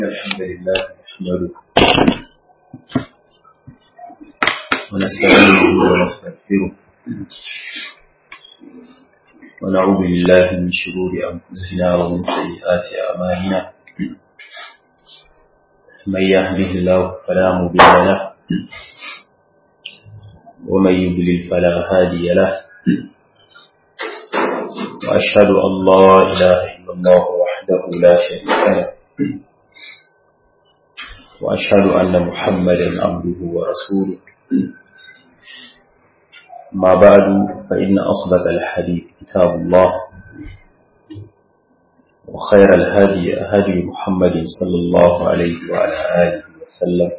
الحمد لله نحمده ونستعينه ونستغفره ونعوذ بالله من شرور أنفسنا ومن سيئات أعمالنا من يهده الله فلا مضل له ومن يضلل فلا هادي له وأشهد أن لا إله إلا الله وحده لا شريك له وأشهد أن محمدا عبده ورسوله ما بعد فإن أصدق الحديث كتاب الله وخير الهدي هدي محمد صلى الله عليه وعلى آله وسلم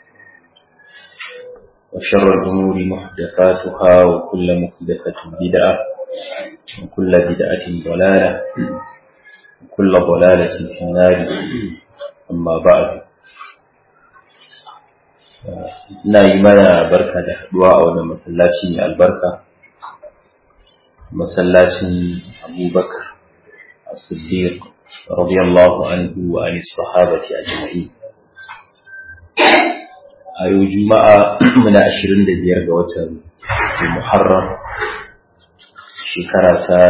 وشر الأمور محدثاتها وكل محدثة بدعة وكل بدعة ضلالة وكل ضلالة في النار أما بعد ina yi mana barka da haduwa a wannan masallaci mai albarka masallacin abubakar as-siddiq radiyallahu anhu wa an sahabati ajma'in a yau juma'a muna 25 ga watan muharram shekara ta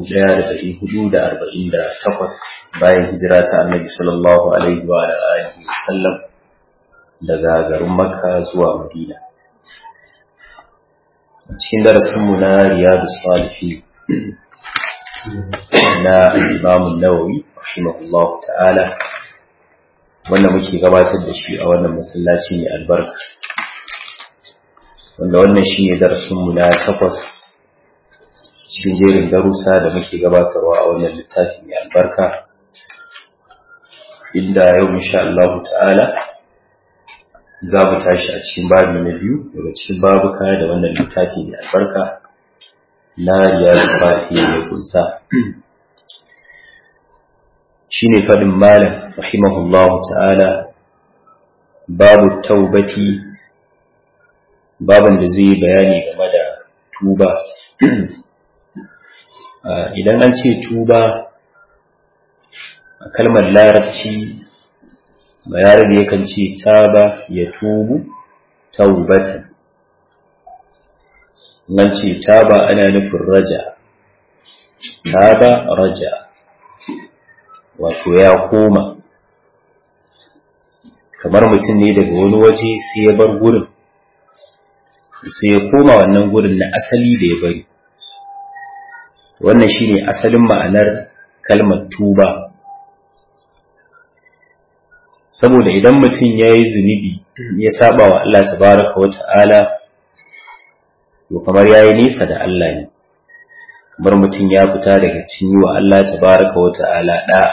1448 bayan hijira ta annabi sallallahu alaihi wa alihi wasallam daga garin makka zuwa madina a cikin darasinmu na riyadu salihi na imamun nawawi rahimahullahu ta'ala wanda muke gabatar da shi a wannan masallaci mai albarka wanda wannan shi ne darasinmu na takwas cikin jerin darussa da muke gabatarwa a wannan littafi mai albarka inda yau insha Allah ta'ala za mu tashi a cikin babi na biyu daga cikin babuka da wannan littafi mai albarka na riyadu sahi ya kunsa shine fadin malam rahimahullah ta'ala babu taubati baban da zai bayani game da tuba idan an ce tuba a kalmar larabci bayarabe yakan ce taba ya tubu taubatan nan ce taba ana nufin raja taba raja wato ya koma kamar mutum ne daga wani waje sai ya bar gurin sai ya koma wannan gurin na asali da ya bari wannan shine asalin ma'anar kalmar tuba saboda idan mutum ya yi zunubi ya saba wa Allah tabaraka wa ta'ala to kamar ya yi nisa da Allah ne kamar mutum ya fita daga cinyi wa Allah tabaraka wa ta'ala ɗa'a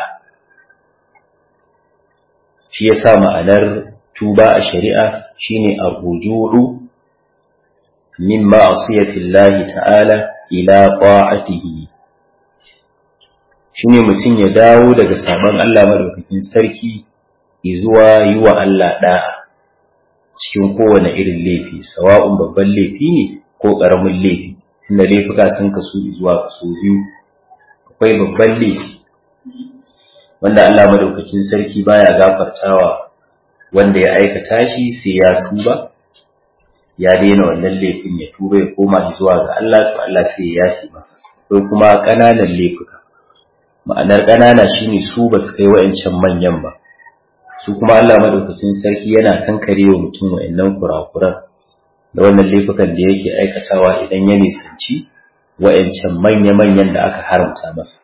shi ya sa ma'anar tuba a shari'a shine ar-ruju'u min ma'asiyatillahi ta'ala ila ta'atihi shine mutum ya dawo daga sabon Allah madaukakin sarki zuwa yi wa Allah ɗa'a cikin kowane irin laifi, sawa'un babban laifi ne ko ƙaramin laifi, tunda laifuka sun kasu zuwa kaso biyu, akwai babban laifi, wanda Allah madaukakin sarki baya gafartawa wanda ya aikata shi sai ya tuba, ya daina wannan laifin ya tuba ya koma zuwa ga Allah to Allah sai ya yafi masa, ko kuma ƙananan laifuka. Ma'anar ƙanana shine su ba su kai wa'ancan manyan ba. su kuma Allah madaukakin sarki yana kankare wa mutum wa'annan kurakuran da wannan laifukan da yake aikatawa idan ya nisanci wa'ancan manya-manyan da aka haramta masa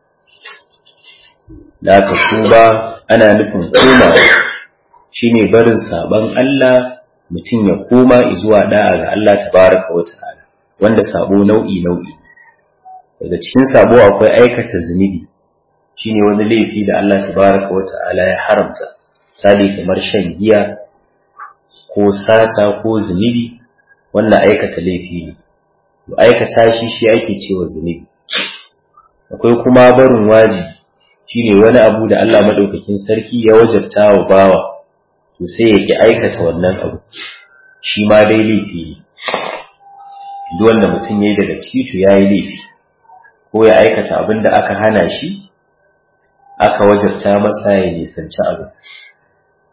da aka tuba ana nufin koma shine barin saban Allah mutum ya koma zuwa da'a ga Allah tabaraka wa ta'ala wanda sabo nau'i nau'i daga cikin sabo akwai aikata zunubi shine wani laifi da Allah tabaraka wa ta'ala ya haramta misali kamar shan giya ko sata ko zunubi wannan aikata laifi ne aikata shi shi ake cewa zunubi akwai kuma barin waji shine wani abu da Allah madaukakin sarki ya wajabta wa bawa to sai yake aikata wannan abu shi ma dai laifi ne duk wanda mutum yayi daga ciki to yayi laifi ko ya aikata abin da aka hana shi aka wajabta masa ya nisanci abu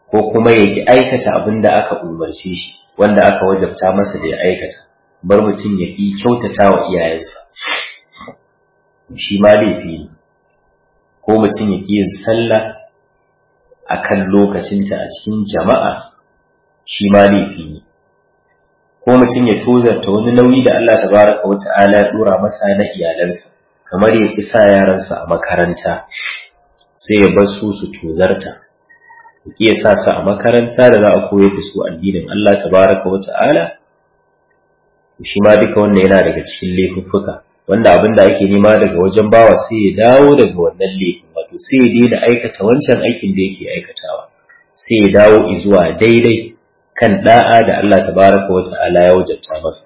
ko kuma ya ki aikata abin da aka umarce shi wanda aka wajabta masa da ya aikata bar mutum ya ki kyautata wa iyayensa shi ma laifi ne ko mutum ya ki yin sallah a kan lokacinta a cikin jama'a shi ma laifi ne ko mutum ya tozarta wani nauyi da Allah tabaraka wa ta'ala ya dora masa na iyalansa kamar ya ki sa yaransa a makaranta sai ya bar su su tozarta ya sa su a makaranta da za a koyar da su addinin Allah tabaraka wa ta'ala shi ma duka wannan yana daga cikin laifuffuka wanda abin da ake nema daga wajen bawa sai ya dawo daga wannan laifin wato sai ya daina aikata wancan aikin da yake aikatawa sai ya dawo zuwa daidai kan da'a da Allah tabaraka wa ta'ala ya wajabta masa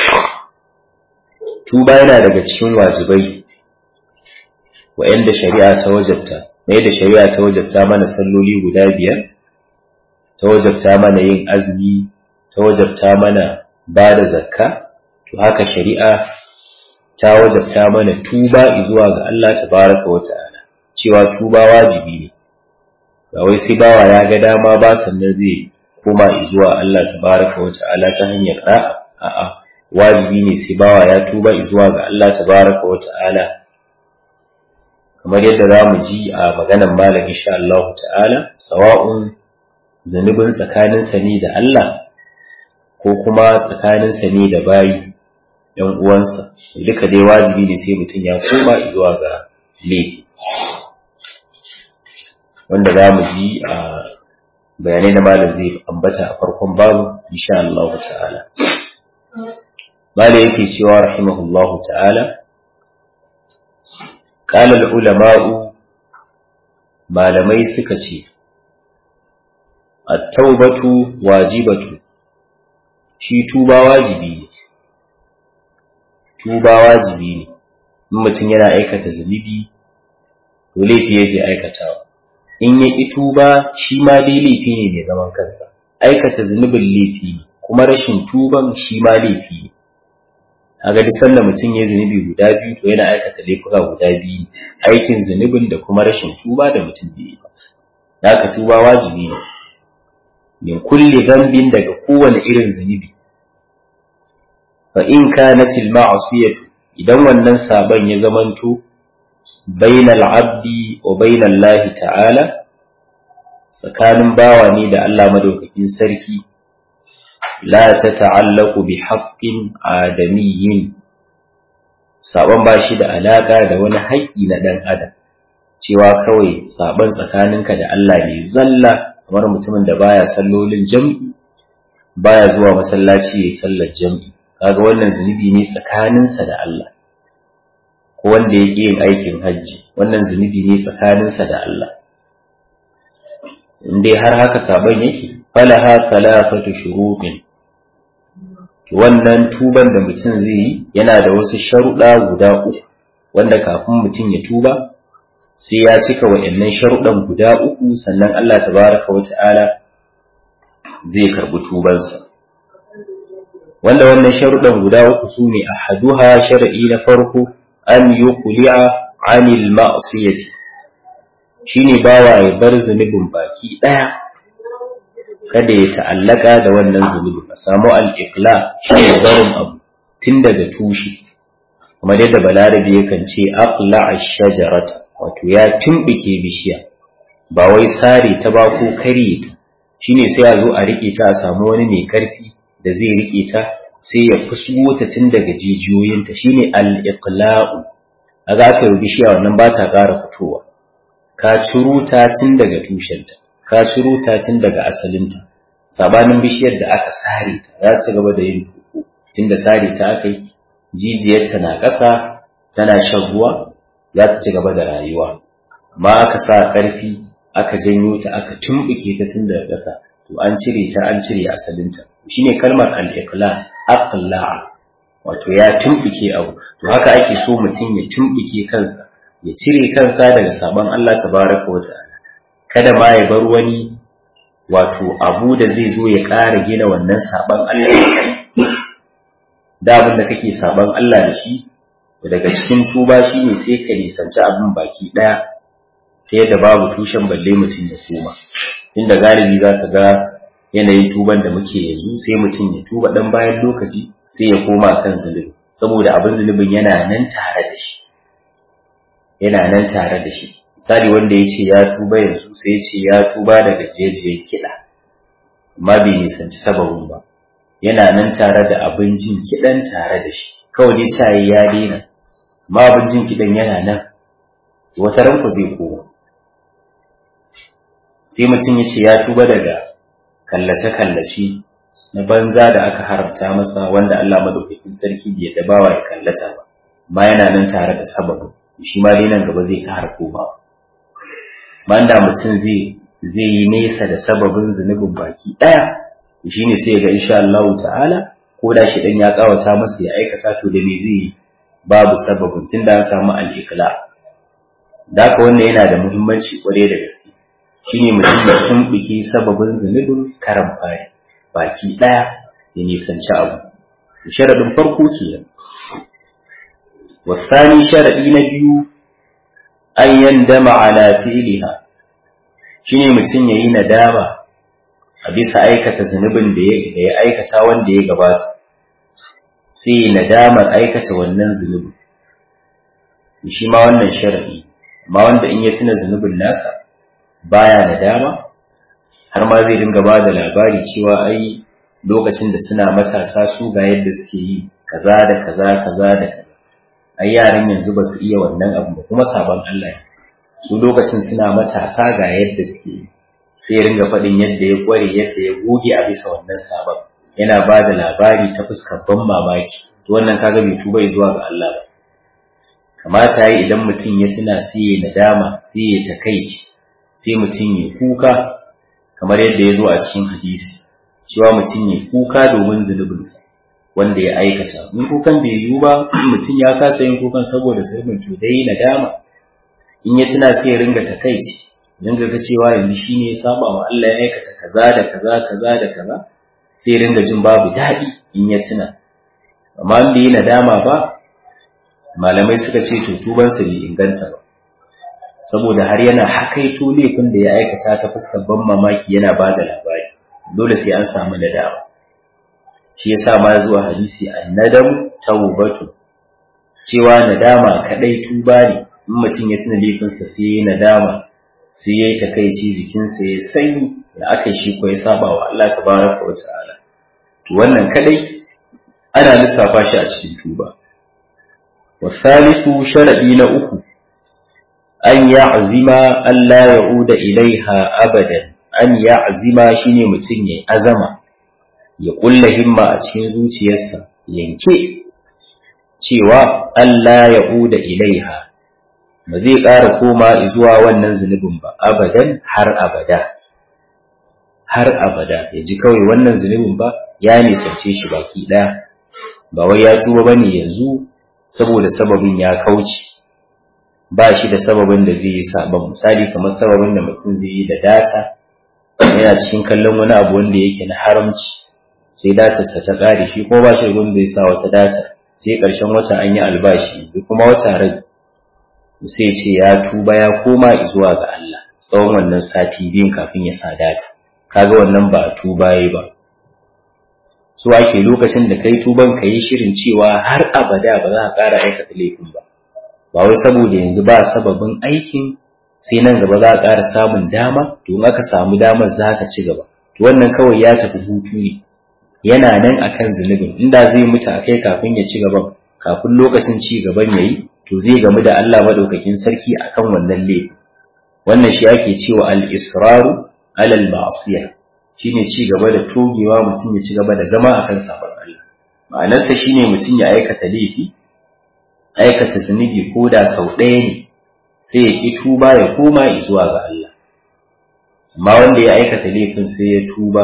tuba yana daga cikin wajibai wa'anda shari'a ta wajabta mai da shari'a ta wajabta mana salloli guda biyar ta wajabta mana yin azumi ta wajabta mana ba da zakka to haka shari'a ta wajabta mana tuba zuwa ga Allah tabaraka wa ta'ala cewa tuba wajibi ne ba wai sai bawa ya ga dama ba sannan zai koma zuwa Allah tabaraka wa ta'ala ta hanyar da'a a'a wajibi ne sai bawa ya tuba zuwa ga Allah tabaraka wa ta'ala kamar yadda za mu ji a maganan malam insha Allah ta'ala sawa'un zunubin tsakaninsa ne da Allah ko kuma tsakaninsa ne da bayi ‘yan uwansa duka dai wajibi ne sai mutum ya koma zuwa ga laifi wanda za mu ji a bayanai na malam zai ambata a farkon babu insha Allah ta'ala malam yake cewa rahimahullahu ta'ala qala al-ulama'u malamai suka ce at-taubatu wajibatu shi tuba wajibi ne tuba wajibi ne in mutum yana aikata zunubi to laifi yake aikatawa in ya ƙi tuba shi ma dai laifi ne mai zaman kansa aikata zunubin laifi ne kuma rashin tuban shi ma laifi ne a ga duk sanda mutum ya zunubi guda biyu to yana aikata laifuka guda biyu aikin zunubin da kuma rashin tuba da mutum bai yi ba haka tuba wajibi ne min kulli zambin daga kowane irin zunubi fa in kanat al ma'siyatu idan wannan saban ya zamanto bainal abdi wa bainal lahi ta'ala tsakanin bawa ne da Allah madaukakin sarki la ta ta'allaku bi haqqin adamiyyin saban ba shi da alaka da wani haƙƙi na dan adam cewa kawai saban tsakaninka da Allah ne zalla kamar mutumin da baya sallolin jam'i baya zuwa masallaci yayin sallar jam'i kaga wannan zunubi ne tsakaninsa da Allah ko wanda yake yin aikin hajji wannan zunubi ne tsakaninsa da Allah in dai har haka saban yake falaha salafatu shurutin wannan tuban da mutum zai yi yana da wasu sharuɗa guda uku wanda kafin mutum ya tuba sai ya cika wa'annan sharuɗan guda uku sannan Allah tabaraka wa ta'ala zai karɓi tubansa wanda wannan sharuɗan guda uku su ne a haduha shara'i na farko an yi kuli'a anil ma'asiyati shine bawa ya bar zunubin baki ɗaya kada ya ta'allaka da wannan zunubin a samu al'ikla shi ne barin abu tun daga tushe kamar yadda balarabi yakan ce aqla ash-shajarata wato ya tumbike bishiya ba wai sare ta ba ko karye ta shine sai a zo a rike ta a samu wani mai karfi da zai rike ta sai ya fusgo ta tun daga jijiyoyinta shine al-iqla'u aga aka yi bishiya wannan ba ta ƙara fitowa ka ciro ta tun daga tushenta ka ciro ta tun daga asalinta sabanin bishiyar da aka sare ta za ta gaba da yin tuko tunda sare ta aka yi jijiyarta na ƙasa tana shan ruwa za ta ci gaba da rayuwa amma aka sa ƙarfi aka janyo ta aka tumɓuke ta tun daga ƙasa to an cire ta an cire asalinta shine kalmar al-iqla aqla'a wato ya tumɓuke abu to haka ake so mutum ya tumɓuke kansa ya cire kansa daga sabon Allah tabaraka wa ta'ala kada ma ya bar wani wato abu da zai zo ya ƙara gina wannan sabon Allah da abin da kake sabon Allah da shi daga cikin tuba shine sai ka nisanci abin baki ɗaya ta yadda babu tushen balle mutum ya koma tunda galibi za ka ga yanayin tuban da muke yanzu sai mutum ya tuba dan bayan lokaci sai ya koma kan zunubi saboda abin zunubin yana nan tare da shi yana nan tare da shi misali wanda ya ce ya tuba yanzu sai ya ce ya tuba daga jejiyar kiɗa amma bai nisanci sababin ba yana nan tare da abin jin kiɗan tare da shi kawai dai cayi ya daina amma abin jin kiɗan yana nan wata ranku zai koma sai mutum ya ce ya tuba daga kallace-kallace na banza da aka haramta masa wanda Allah madaukakin sarki bai yadda bawa ya kallata ba amma yana nan tare da sababin shi ma dai nan gaba zai ƙara komawa banda mutum zai zai yi nesa da sababin zunubin baki ɗaya shi ne sai ga insha Allah ta'ala ko da shi dan ya kawata masa ya aikata to da me zai yi babu sababin tunda an samu al-iqla da haka wannan yana da muhimmanci kware da gaske shine mutum ya tumbuke sababin zunubin karan fari baki ɗaya ya nisanci abu sharadin farko kenan wasani sharadi na biyu an yandama ala fi'liha shine mutum yayi nadama a bisa aikata zunubin da ya aikata wanda ya gabata sai nadamar aikata wannan zunubin shi ma wannan sharadi amma wanda in ya tuna zunubin nasa baya nadama har ma zai dinga ba da labari cewa ai lokacin da suna matasa su ga yadda suke yi kaza da kaza kaza da kaza ai yaran yanzu ba su iya wannan abu ba kuma sabon Allah ne su lokacin suna matasa ga yadda suke yi sai ya ringa faɗin yadda ya ƙware yadda ya goge a bisa wannan sabon yana ba da labari ta fuskar ban mamaki to wannan kaga bai tuba zuwa ga Allah ba kamata yi idan mutum ya tuna sai ya nadama sai ya takaici sai mutum ya kuka kamar yadda ya zo a cikin hadisi cewa mutum ya kuka domin zunubinsa wanda ya aikata in kukan bai yiwu ba mutum ya kasa yin kukan saboda zunubin to dai nadama in ya tuna sai ya ringa takaici ringa ga cewa yanzu shine ya saba wa Allah ya aikata kaza da kaza kaza da kaza sai ringa jin babu daɗi in ya tuna amma in bai yi nadama ba malamai suka ce to tubansa bai inganta ba saboda har yana hakaito laifin da ya aikata ta fuskar ban mamaki yana ba da labari dole sai an samu nadama shi yasa ma zuwa hadisi annadam tawbatu cewa nadama kadai tuba ne in mutum ya tuna laifinsa sai ya nadama sai ya yi takaici jikinsa ya sanyi da aka shi ko ya saba wa Allah tabaraka wa ta'ala to wannan kadai ana lissafa shi a cikin tuba wa thalithu sharadi na uku an ya'zima Allah ya'uda ilaiha abadan an ya'zima shine mutum ya azama ya kulla himma a cikin zuciyarsa yanke cewa Allah ya'uda ilaiha ba zai ƙara koma zuwa wannan zunubin ba abadan har abada har abada ya ji kawai wannan zunubin ba ya nisance shi baki ɗaya ba wai ya tuba bane yanzu saboda sababin ya kauce ba shi da sababin da zai yi sabon misali kamar sababin da mutum zai yi da data yana cikin kallon wani abu wanda yake na haramci sai datarsa ta ƙare shi kuma ba shi da wanda ya sa wata data sai ƙarshen wata an yi albashi kuma wata rai sai ce ya tuba ya koma zuwa ga Allah tsawon wannan sati biyun kafin ya sa data kaga wannan ba tuba yi ba so ake lokacin da kai tuban ka yi shirin cewa har abada ba za ka ƙara aikata laifin ba ba wai saboda yanzu ba sababin aikin sai nan gaba za a ƙara samun dama to in aka samu damar za ka ci gaba to wannan kawai ya tafi hutu ne yana nan akan zunubin inda zai mutu a kai kafin ya ci gaban kafin lokacin ci gaban ya yi to zai gamu da Allah madaukakin sarki akan wannan laifin wannan shi ake cewa al-israru alal ma'siyah shine ci gaba da togewa mutum ya ci gaba da zama akan sabon Allah ma'anarsa shine mutum ya aikata laifi aikata zunubi ko da sau ɗaya ne sai ya ki tuba ya koma zuwa ga Allah amma wanda ya aikata laifin sai ya tuba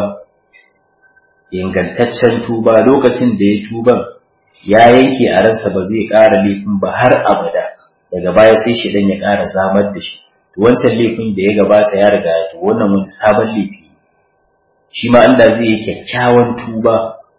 ingantaccen tuba lokacin da ya tuban ya yanke a ransa ba zai ƙara laifin ba har abada daga baya sai shi dan ya ƙara zamar da shi to wancan laifin da ya gabata ya riga ya to wannan wani sabon laifi shi ma Allah zai yi kyakkyawan tuba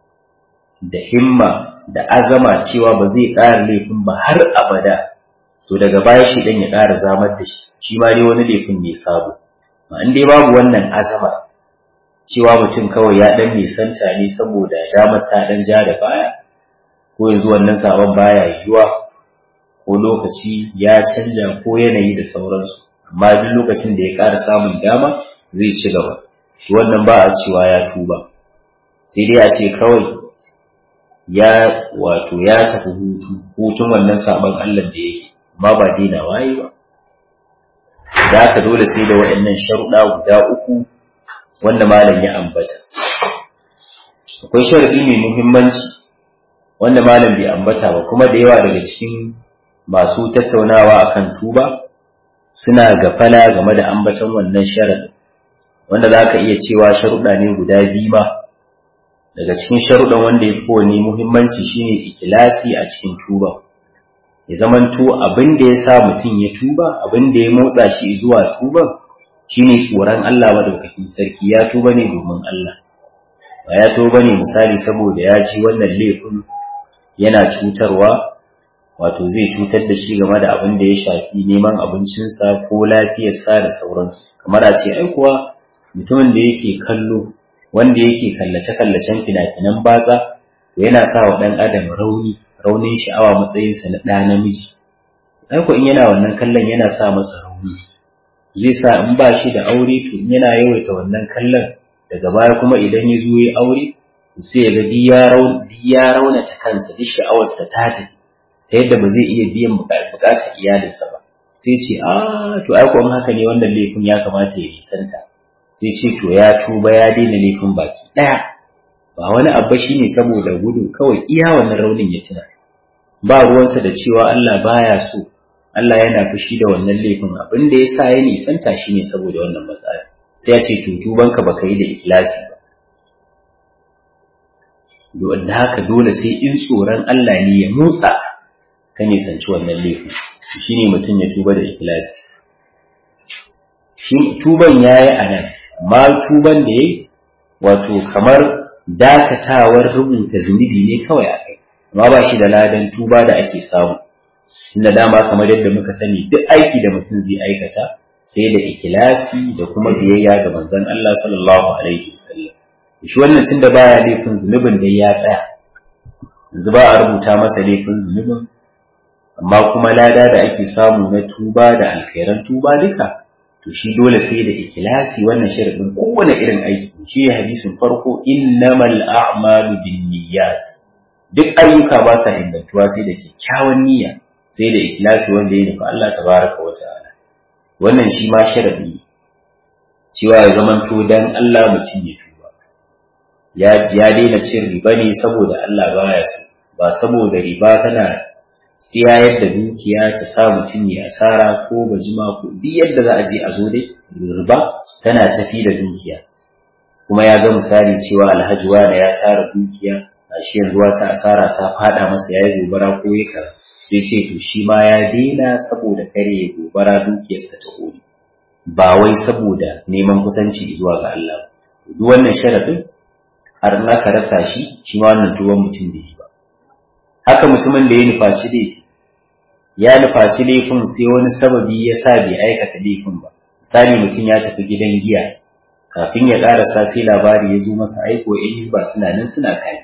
da himma da azama cewa ba zai ƙara laifin ba har abada to daga baya shi dan ya ƙara zamar da shi shi ma dai wani laifin ne sabo in dai babu wannan azama cewa mutum kawai ya dan nisanta ne saboda damar ta dan ja da baya ko yanzu wannan sabon baya yiwuwa ko lokaci ya canja ko yanayi da sauransu amma duk lokacin da ya ƙara samun dama zai ci gaba wannan ba a cewa ya tuba sai dai a ce kawai ya wato ya tafi hutu hutun wannan sabon Allah da yake amma ba daina waye ba da haka dole sai da waɗannan sharuɗa guda uku wanda malam ya ambata akwai sharaɗi mai muhimmanci wanda malam bai ambata ba kuma da yawa daga cikin masu tattaunawa akan tuba suna gafala game da ambaton wannan sharaɗin wanda za ka iya cewa sharuɗa ne guda biyu ma daga cikin sharuɗan wanda ya fi wani muhimmanci shine ikilasi a cikin tuba ya zamanto abin da ya sa mutum ya tuba abin da ya motsa shi zuwa tuban shine tsoron Allah madaukakin sarki ya tuba ne domin Allah ba ya tuba ne misali saboda ya ji wannan laifin yana cutarwa wato zai cutar da shi game da abin da ya shafi neman abincinsa ko lafiyarsa da sauransu kamar a ce ai kuwa mutumin da yake kallo wanda yake kallace-kallacen fina-finan batsa to yana sa wa ɗan adam rauni raunin sha'awa matsayinsa na ɗa namiji ai ko in yana wannan kallon yana sa masa rauni zai sa in ba shi da aure to in yana yawaita wannan kallon daga baya kuma idan ya zo ya aure sai ya ga duk ya raunata kansa duk sha'awarsa ta tafi ta yadda ba zai iya biyan bukatar iyalinsa ba sai ce a to ai ko in haka ne wannan laifin ya kamata ya nisanta sai ce to ya tuba ya daina laifin baki daya ba wani abu shine saboda gudu kawai iya wannan raunin ya tuna ba ruwansa da cewa Allah baya so Allah yana fushi da wannan laifin abin da yasa ya nisanta shine saboda wannan matsala sai ya ce to tubanka baka yi da ikhlasi ba da haka dole sai in tsoron Allah ne ya motsa ka nisanci wannan laifin shi ne mutum ya tuba da ikilasi shi tuban ya yi a nan amma tuban da ya wato kamar dakatawar rubuta zunubi ne kawai a kai amma ba shi da ladan tuba da ake samu inda dama kamar yadda muka sani duk aiki da mutum zai aikata sai da ikilasi da kuma biyayya ga manzon Allah sallallahu alaihi wasallam shi wannan tunda baya laifin zunubin da ya tsaya yanzu ba a rubuta masa laifin zunubin amma kuma lada da ake samu na tuba da alkhairan tuba duka to shi dole sai da ikhlasi wannan sharadin kowane irin aiki shi ya hadisin farko innamal a'malu binniyat duk ayyuka ba sa ingantuwa sai da kyakkyawan niyya sai da ikhlasi wanda ya nufi Allah tabaraka wa ta'ala wannan shi ma sharadi cewa ya zamanto dan Allah mutum ya tuba ya ya daina cin riba ne saboda Allah baya so ba saboda riba tana tsiyayar da dukiya ta sa mutum ya asara ko bajima ko duk yadda za a je a zo dai riba tana tafi da dukiya kuma ya ga misali cewa alhaji wani ya tara dukiya a shi yanzu wata asara ta fada masa ya yi gobara ko ya kara sai ce to shi ma ya daina saboda kare ya gobara dukiyarsa ta kori ba wai saboda neman kusanci zuwa ga Allah duk wannan sharadin har in aka rasa shi shi ma wannan tuwon mutum da yi ba haka mutumin da ya nufaci laifi ya nufaci laifin sai wani sababi ya sa bai aikata laifin ba misali mutum ya tafi gidan giya kafin ya karasa sai labari ya zo masa aiko yan hisba suna nan suna kai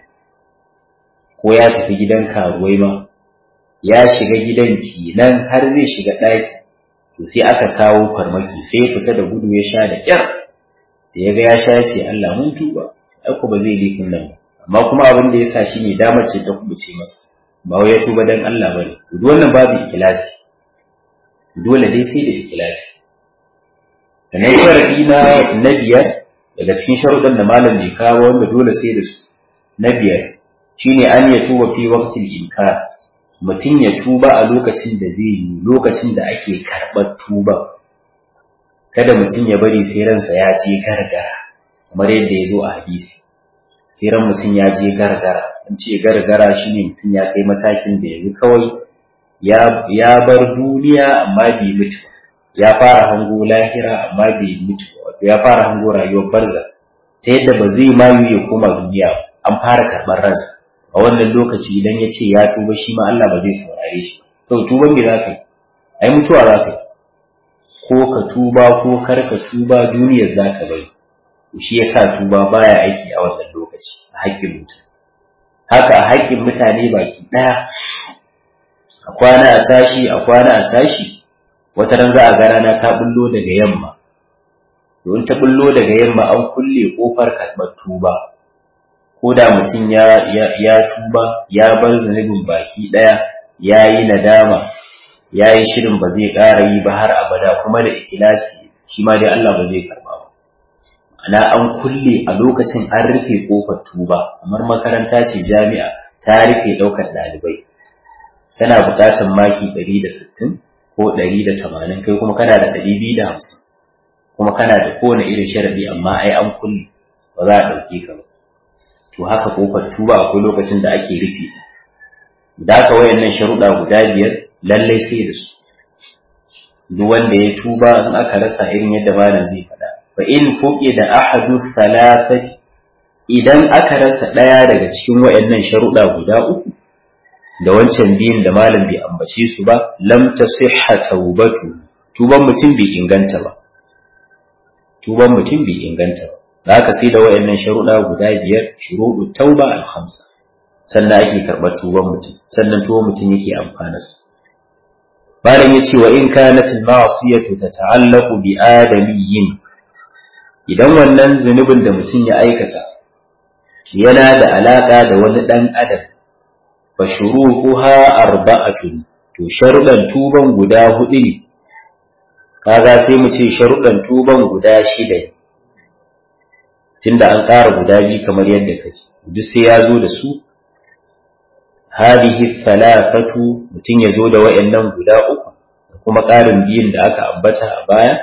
ko ya tafi gidan karuwai ma ya shiga gidan kenan har zai shiga ɗaki to sai aka kawo farmaki sai ya fita da gudu ya sha da kyar da ya ga ya sha ya ce Allah mun tuba aiko ba zai laifin nan ba amma kuma abin da ya sa shi ne damar ce ta kubuce masa ba wai ya tuba dan Allah bane duk wannan babu ikhlasi dole dai sai da ikhlasi sannan sharadi na na biyar daga cikin sharuɗan da malam bai kawo wanda dole sai da su na biyar shine an ya tuba fi waqtil inkar mutum ya tuba a lokacin da zai yi lokacin da ake karɓar tuba kada mutum ya bari sai ransa ya je gargara kamar yadda ya zo a hadisi sai ran mutum ya je gargara an ce gargara shine mutum ya kai matakin da yanzu kawai ya bar duniya amma bai mutu ya fara hango lahira amma bai mutu wato ya fara hango rayuwar barza ta yadda ba zai mayu ya koma duniya an fara karɓar ransa a wannan lokaci idan ya ce ya tuba shi ma Allah ba zai saurare shi sau tuban me za ka yi ai mutuwa za ka yi ko ka tuba ko kar ka tuba duniyar za ka bari shi yasa tuba baya aiki a wannan lokaci a haƙƙin mutum haka a haƙƙin mutane baki ɗaya a kwana a tashi a kwana a tashi wata ran za a ga rana ta bullo daga yamma don ta bullo daga yamma an kulle kofar karɓar tuba ko da mutum ya, ya, tuba ya bar zunubin baki ɗaya ya yi nadama ya yi shirin ba zai ƙara yi ba har abada kuma da ikilasi shi ma dai Allah ba zai karɓa ba ana an kulle a lokacin an rufe kofar tuba kamar makaranta ce jami'a ta rufe ɗaukar ɗalibai tana buƙatar maki ɗari da sittin ko ɗari da tamanin kai kuma kana da ɗari biyu da hamsin kuma kana da kowane irin sharaɗi amma ai an kulle ba za a ɗauke ka ba to haka kofar tuba akwai lokacin da ake rufe ta da haka wayannan sharuɗa guda biyar lallai sai da su duk wanda ya tuba in aka rasa irin yadda malam zai faɗa fa in fuqi da ahadu thalathati idan aka rasa ɗaya daga cikin wayannan sharuɗa guda uku da wancan biyun da malam bai ambace su ba lam tasihha taubatu tuban mutum bai inganta ba tuban mutum bai inganta ba da haka sai da wayannan sharuɗa guda biyar shuruɗu tauba al-khamsa sannan ake karɓar tuban mutum sannan tuban mutum yake amfana sa malam yace wa in kanat al-ma'siyatu tata'allaqu bi adamiyyin idan wannan zunubin da mutum ya aikata yana da alaka da wani dan adam fa shuruquha arba'atun to sharuɗan tuban guda hudu ne kaga sai mu ce sharuɗan tuban guda shida tunda an ƙara guda biyu kamar yadda kace duk sai ya zo da su hadihi thalathatu mutum ya zo da wayannan guda uku da kuma ƙarin biyun da aka ambata a baya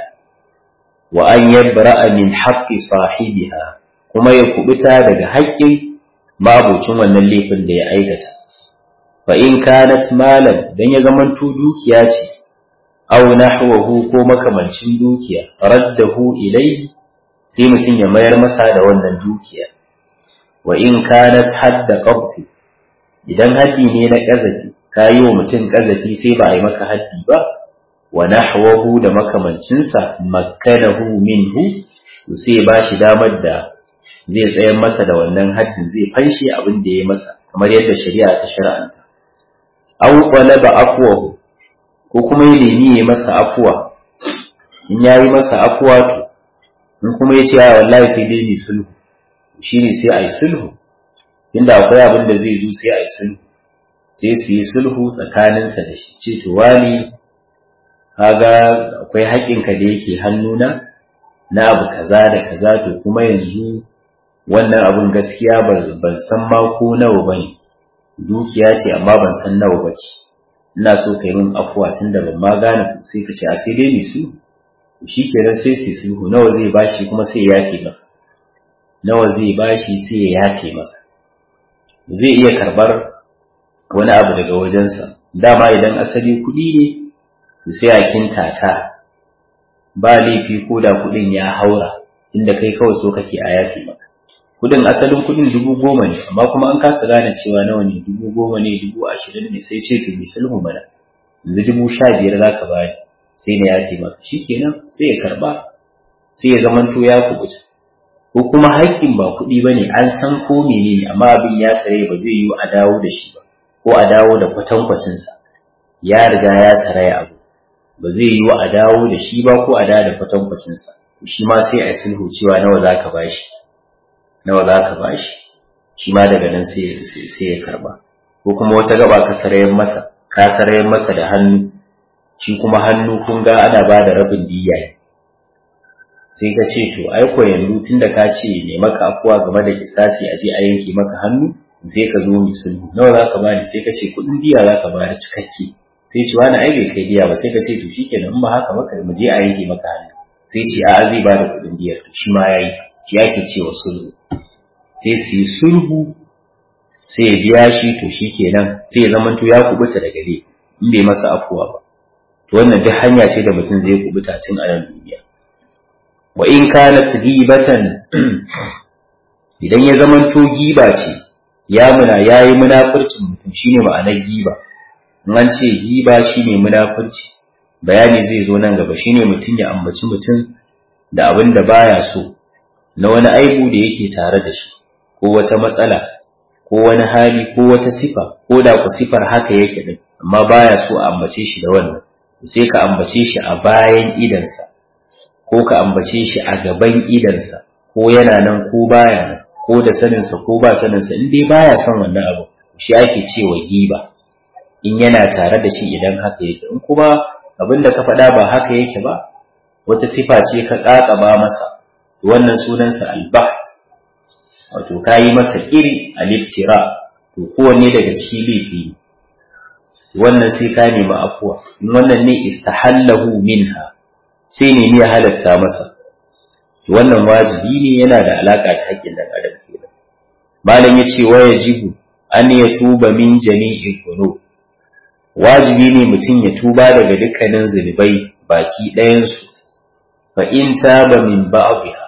wa an yabra'a min haqqi sahibiha kuma ya kubuta daga haƙƙin mabucin wannan laifin da ya aikata fa in kanat malan dan ya zamanto dukiya ce aw nahwahu ko makamancin dukiya raddahu ilayhi sai mutum ya mayar masa da wannan dukiya wa in kanat hadda qabfi idan haddi ne na kazafi kayi wa mutum kazafi sai ba a yi maka haddi ba wa nahwahu da makamancinsa makkanahu minhu to sai ba shi damar da zai tsayar masa da wannan haddin zai fanshe abin da ya masa kamar yadda shari'a ta shar'anta aw qalaba afwahu ko kuma ya nemi ya masa afuwa in yayi masa afuwa to in kuma ya ce a wallahi sai dai ni sulhu shine sai a yi sulhu inda akwai abin da zai zo sai a yi sulhu sai su yi sulhu tsakaninsa da shi ce to wani kaga akwai haƙƙinka da yake hannuna na abu kaza da kaza to kuma yanzu wannan abun gaskiya ban san ma ko nawa bane dukiya ce amma ban san nawa bace ina so kai min afuwa tunda ban ma gane sai ka ce a sai dai ni su shi kenan sai su sulhu nawa zai bashi kuma sai ya yafe masa nawa zai bashi sai ya yafe masa zai iya karbar wani abu daga wajensa dama idan asali kuɗi ne to sai a kintata ba laifi ko da kuɗin ya haura inda kai kawai so kake a yafe maka kuɗin asalin kuɗin dubu goma ne amma kuma an kasa gane cewa nawa ne dubu goma ne dubu ashirin ne sai ce to bi sulhu mana yanzu dubu sha biyar za ka bani sai na yafe maka shikenan sai ya karba sai ya zamanto ya kubuta ko kuma haƙƙin ba kuɗi ba ne an san ko menene amma abin ya tsare ba zai yi a dawo da shi ba ko a dawo da kwatankwacinsa ya riga ya tsare abu ba zai yi a dawo da shi ba ko a dawo da kwatankwacinsa shi ma sai a sulhu cewa nawa za ka ba shi nawa za ka ba shi shi ma daga nan sai ya karba ko kuma wata gaba ka sarayen masa ka sarayen masa da hannu shi kuma hannu kun ga ana ba da rabin diya ne sai ka ce to ai ko yanzu tunda ka ce ne maka afuwa game da kisasi a je a yanke maka hannu sai ka zo mu sulhu nawa za ka bani sai ka ce kuɗin diya za ka bani cikakke sai ce wani ai bai kai diya ba sai ka ce to shikenan in ba haka ba mu je a yanke maka hannu sai ce a zai ba da kuɗin diyar to shi ma yayi shi ake cewa sulhu sai su yi sulhu sai ya biya shi to shikenan sai ya zamanto ya kubuta daga dai in bai masa afuwa ba to wannan duk hanya ce da mutum zai kubuta tun a nan duniya wa in kanat ghibatan idan ya zamanto giba ce ya muna yayi munafurcin mutum shine ma'anar giba in an ce giba shine munafurci bayani zai zo nan gaba shine mutum ya ambaci mutum da abin da baya so na wani aibu da yake tare da shi ko wata matsala ko wani hali ko wata sifa ko da ku sifar haka yake din amma baya so a ambace shi da wannan sai ka ambace shi a bayan idansa ko ka ambace shi a gaban idansa ko yana nan ko baya nan ko da saninsa ko ba saninsa in dai baya son wannan abu shi ake cewa giba in yana tare da shi idan haka yake in kuma abin da ka faɗa ba haka yake ba wata sifa ce ka ƙaƙaba masa wannan sunansa albaht wato ka yi masa iri aliftira to kowanne daga ciki laifi ne wannan sai ka nemi afuwa in wannan ne istahallahu minha sai ne ya halatta masa wannan wajibi ne yana da alaka da haƙƙin dan adam kenan malam yace wa yajibu an yatuba min jami'il dhunub wajibi ne mutum ya tuba daga dukkanin zunubai baki ɗayansu fa in taba min ba'dha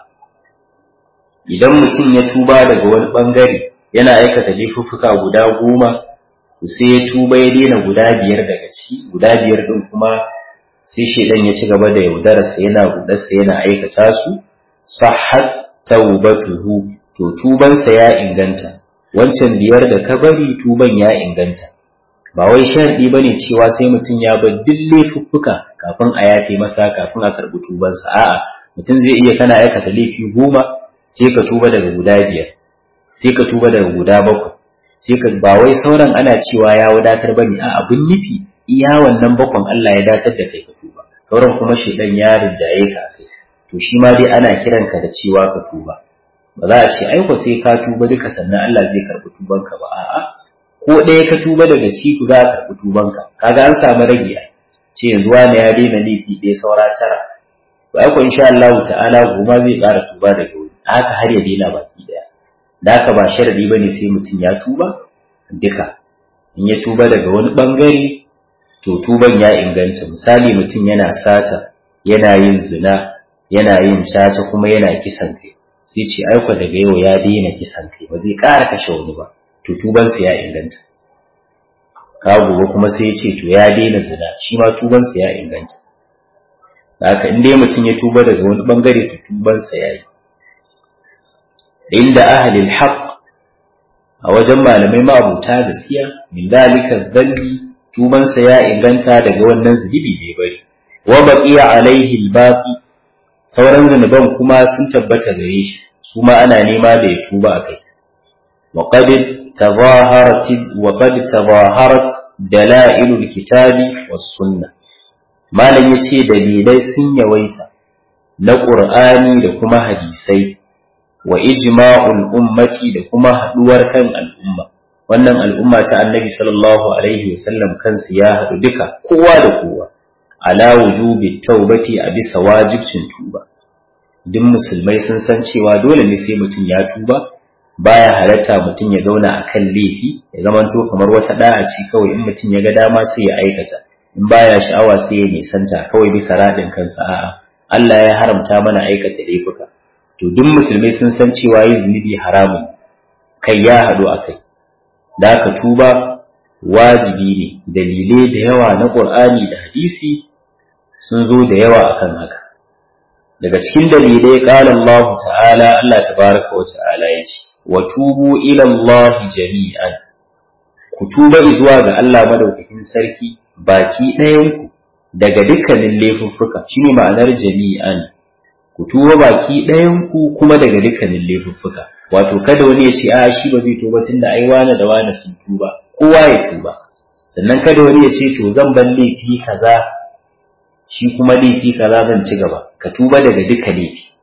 idan mutum ya tuba daga wani bangare yana aikata laifuffuka guda goma sai ya tuba ya daina guda biyar daga ciki guda biyar din kuma sai shedan ya ci gaba da yaudararsa yana gudarsa yana aikata su sahhat taubatuhu to tubansa ya inganta wancan biyar da ka bari tuban ya inganta ba wai sharɗi bane cewa sai mutum ya bar duk laifuffuka kafin a yafe masa kafin a karɓi tubansa a'a mutum zai iya kana aikata laifi goma sai ka tuba daga guda biyar sai ka tuba daga guda bakwai sai ka ba wai sauran ana cewa ya wadatar bane a abin nufi iya wannan bakwan Allah ya datar da kai ka tuba sauran kuma shedan ya rinjaye ka kai to shi ma dai ana kiran ka da cewa ka tuba ba za a ce ai ko sai ka tuba duka sannan Allah zai karɓi tubanka ba a'a ko ɗaya ka tuba daga ciki za a karɓi tubanka kaga an samu rage ce yanzu wani ya daina laifi ɗaya saura tara to ai ko insha Allah ta'ala goma zai ƙara tuba daga wuri haka har ya daina baki ɗaya da haka ba sharadi bane sai mutum ya tuba duka in ya tuba daga wani bangare to tuban ya inganta misali mutum yana sata yana yin zina yana yin caca kuma yana kisan kai sai ce aiko daga yau ya daina kisan kai ba zai ƙara kashe wani ba to tubansa ya inganta ka gobe kuma sai ya ce to ya daina zina shi ma tubansa ya inganta da haka in dai mutum ya tuba daga wani bangare to tubansa ya yi inda ahlil haqq a wajen malamai ma'abuta gaskiya min dalika dhanbi tubansa ya inganta daga wannan zunubi bai bari wa baqiya alaihi albaqi sauran zunuban kuma sun tabbata gare shi su ma ana nema da ya tuba akai wa qad tazaharat wa qad tazaharat dalailul kitabi was sunnah malam yace dalilai sun yawaita na qur'ani da kuma hadisai wa ijma'ul ummati da kuma haduwar kan al'umma wannan al'umma ta annabi sallallahu alaihi wasallam kansu ya haɗu duka kowa da kowa ala wujubi taubati a bisa wajibcin tuba duk musulmai sun san cewa dole ne sai mutum ya tuba baya halatta mutum ya zauna a kan laifi ya zamanto kamar wata da'a ce kawai in mutum ya ga dama sai ya aikata in baya sha'awa sai ya nisanta kawai bisa raɗin kansa a'a Allah ya haramta mana aikata laifuka to duk musulmai sun san cewa yi zunubi haramun kai ya haɗu a kai da aka tuba wajibi ne dalilai da yawa na ƙur'ani da hadisi sun zo da yawa akan haka daga cikin dalilai ƙala Allah ta'ala Allah tabaraka wa ta'ala ya ce wa tubu ila Allah jami'an ku tuba zuwa ga Allah madaukakin sarki baki ɗayanku daga dukkanin laifuffuka shine ma'anar jami'an ku tuba baki ɗayanku kuma daga dukkanin laifuffuka wato kada wani ya ce a shi ba zai tuba tunda ai wane da wane sun tuba kowa ya tuba sannan kada wani ya ce to zan bar laifi kaza shi kuma laifi kaza zan ci gaba ka tuba daga duka laifi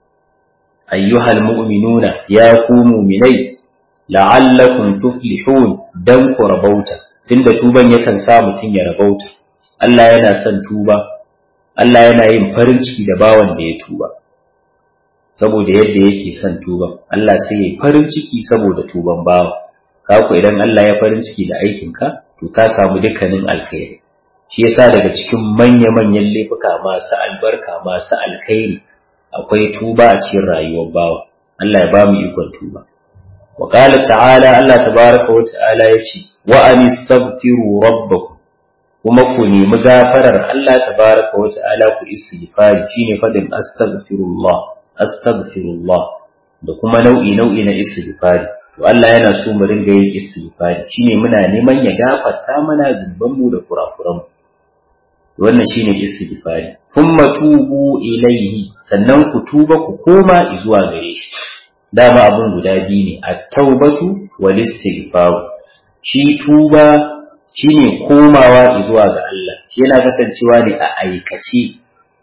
ayyuhal mu'minuna ya ku mu'minai la'allakum tuflihun dan ku rabauta tunda tuban yakan sa mutum ya rabauta Allah yana son tuba Allah yana yin farin ciki da bawan da ya tuba saboda yadda yake son tuban Allah sai ya farin ciki saboda tuban bawa ka ku idan Allah ya farin ciki da aikinka to ka samu dukkanin alkhairi shi yasa daga cikin manya-manyan laifuka masu albarka masu alkhairi akwai tuba a cikin rayuwar bawa Allah ya ba mu ikon tuba wa qala ta'ala Allah tabaraka wa ta'ala yace wa anistaghfiru rabbakum kuma ku nemi gafarar Allah tabaraka wa ta'ala ku istighfari shine fadin astaghfirullah astaghfirullah da kuma nau'i nau'i na istighfari to Allah yana so mu ringa yin istighfari shine muna neman ya gafarta mana zunuban mu da kurakuran mu wannan shine istighfari thumma tubu ilaihi sannan ku tuba ku koma zuwa gare shi dama abun guda biyu ne at-taubatu wal istighfar shi tuba shine komawa zuwa ga Allah shi yana kasancewa ne a aikace